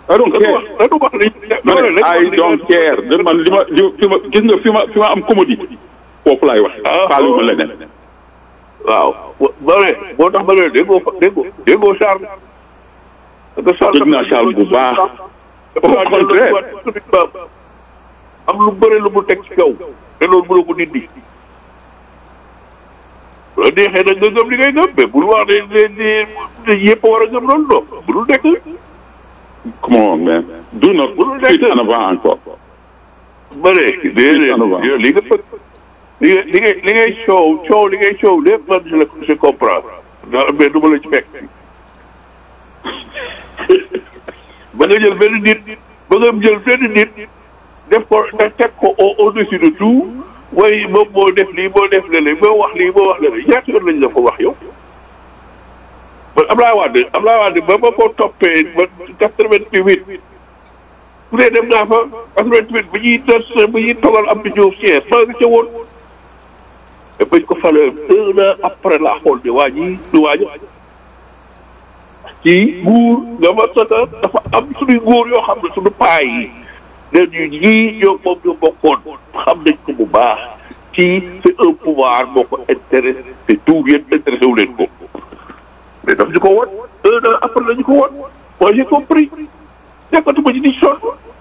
I don't care. dañu wax li ma ne I don't care de man li ma li fi ma gis nga fi ma fi ma am commodité foofu laay wax. Ah. faale ma leneen. waaw ba ne boo tax ba ne déggoo fa déggoo déggoo Charles. parce que Charles Dégg naa Charles bu baax. dafa Au contraire. am lu bëri lu mu teg ci kaw te loolu mënoo ko dindi. bu la neexee nag nga gëm li ngay gëm mais bul wax ne ne ne yëpp a war a gëm loolu non budul nekk. come on man do not Mënul put nekk. en avant encore. ba ne déedéet li nga fekk li nga li ngay li ngay coow coow li ngay coow lépp man je le je comprends ndax mais du ma la ci fekk ba nga jël benn nit ba nga jël benn nit def ko nga teg ko au au dessus de tout waaye moom moo def lii moo def lële moo wax lii moo wax lële ñaata yoon lañ la ko wax yow. man Ablaye Wade Ablaye Wade ba ma ko toppee ba quatre-vingt-huit bu dee dem naa fa quatre-vingt-huit bi ñuy des bi ñuy togal am di Diouf Thiès maa ngi ca woon te bañ ko falee un an après la xool ne waa ñii du waaja ci nguur nga ma sota dafa am suñuy nguur yoo xam ne suñu paa yi ne ñu ñii ñoo moom ñoo bokkoon xam nañ ko bu baax ci c'est un pouvoir moo ko intéressé te tout yéen intéressé wu leen ko mais daf ñu ko won un an après la ñu ko won moi j'ai compris nekkatuma ci di sonn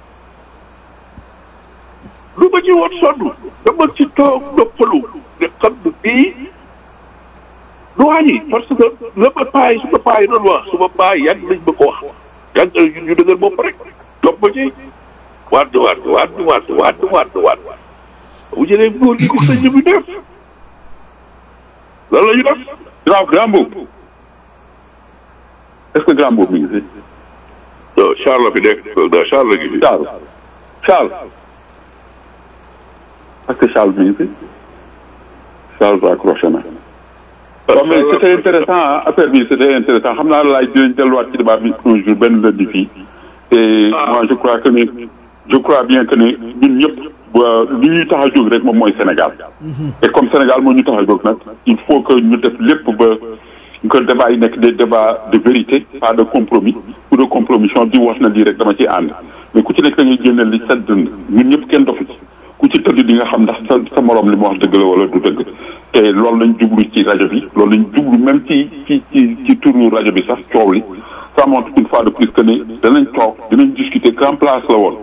lu ma ci woon sonn dama ci toog noppalu ne xam ne bii du wàññi parce que la ma paay su ma paay doon wax su ma paay yàgg nañ ma ko wax yàgg ñu ñu dëgër bopp rek topp ma ci waat waat waat waat waat waat waat bu jëlee góor gi ko sëñ bi def lan la ñu def grand grand boobu est-ce que grand boobu mi ngi fi. non Charles fi nekk non Charles gi fi Charles Charles est-ce que Charles mi ngi fi Charles raccroché na. waaw mais c'était intéressant ah affaire bi c'était intéressant xam naa laaj dinañ delluwaat ci débat bi un jour benn lundi fii et moi je crois que ni je crois bien que ni ñun ñëpp li ñuy tax a jóg rek moom mooy Sénégal. et comme Sénégal moo ñu tax a jóg nag il faut que ñu def lépp ba que débat yi nekk des débats de vérité pas de compromis ou de compromission di wax na lii rek dama ci ànd mais ku ci nekk da ngay génne li sa dënd ñun ñëpp kenn dofu ci ku ci tëdd di nga xam ndax sa sa morom li mu wax dëgg la wala du dëgg te loolu lañ jublu ci rajo bi loolu lañ jublu même ci ci ci ci turu rajo bi sax coow li ça montre une fois de plus que ne danañ toog dinañ discuter grand place la woon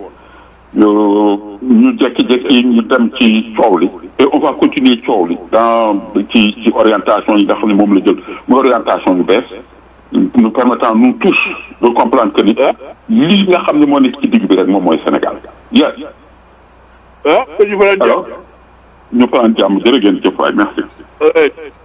ñu jékki-jékki ñu dem ci coow li et on va continuer coow li dans ci ci orientation yi nga xam ne moom la jël muy orientation yu bees nous permettant nous tous de comprendre que ni lii nga xam ne moo nekk ci digg bi rek moom mooy Sénégal yes ah ko ñu fa alors ñu fanaan jàmm jërë ngeen jëf waay merci jàmm